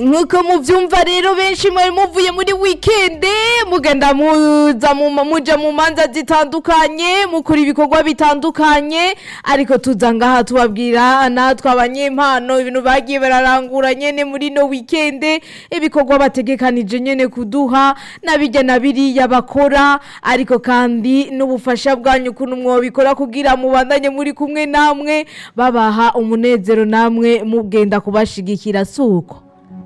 nk'uko muvyumva rero benshi mwari muvuye muri wikende mugenda muza mu muja mu manza zitandukanye mukora ibikorwa bitandukanye ariko tuza ngaha tubabwira natwe abanyempano ibintu bagiye bararangura nyene muri no wikende ibikorwa bategekanije nyene kuduha nabijya na biriya bakora ariko kandi n'ubufasha bwanyu ukuntu mwobikora kugira mubandanye muri kumwe namwe babaha umunezero namwe mugenda kubashigikira suko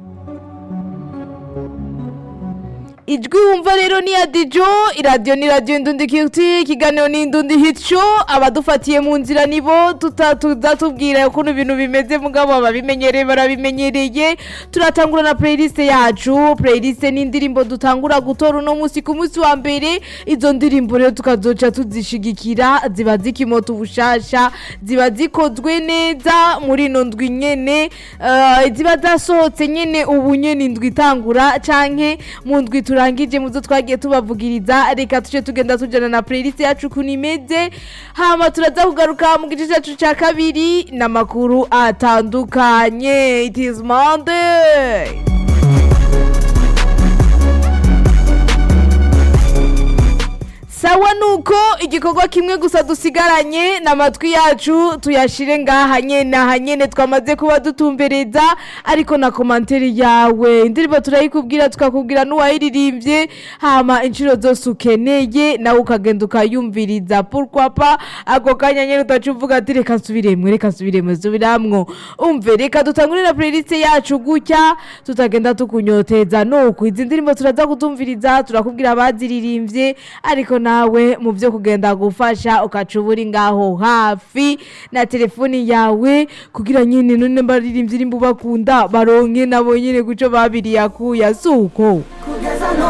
ijwi wumva rero ni ya dijo iradiyo ni radiyo indundi kiti ikiganiro ni indundi hico abadufatiye mu nzira nibo tuza tubwira ukuntu ibintu bimeze mugabo ababimenyereye barabimenyereye turatangura na playlist yacu playlist ni indirimbo dutangura gutora uno munsi ku munsi wa mbere izo ndirimbo rero tukazoca tuzishigikira ziba zikimota ubushasha ziba zikozwe neza muri ino ndwi nyene eh, ziba zasohotse nyene ubu nyene indwi itangura canke mu ndwi turangije muzo twagiye tubavugiriza reka tuje tugenda tujana na playlist yacu ukuntu imeze hama turaza kugaruka mu gice cyacu cya kabiri n'amakuru atandukanye it is monday sawa nuko igikorwa kimwe gusa dusigaranye n'amatwi yacu tuyashire ngaha nyene aha nyene twamaze kuba dutumbereza ariko na komanteri yawe indirimbo turayikubwira tukakubwira n'uwayiririmbye hama inshuro zose ukeneye nawe ukagenda ukayumviriza pourquoi pas ako kanya nyene utaca uvuga ati reka nsubiremwe reka nsubiremwe subiramwo umve reka dutangure na playlist yacu gutya tutagenda tukunyoteza nuko izi ndirimbo turaza kutumviriza turakubwira abaziririmbye ariko nawe mu byo kugenda gufasha ukaca uba uri ngaho hafi na telefoni yawe kugira nyine none baririmbye irimbo bakunda baronke nabo nyine guco babiriye akuya suko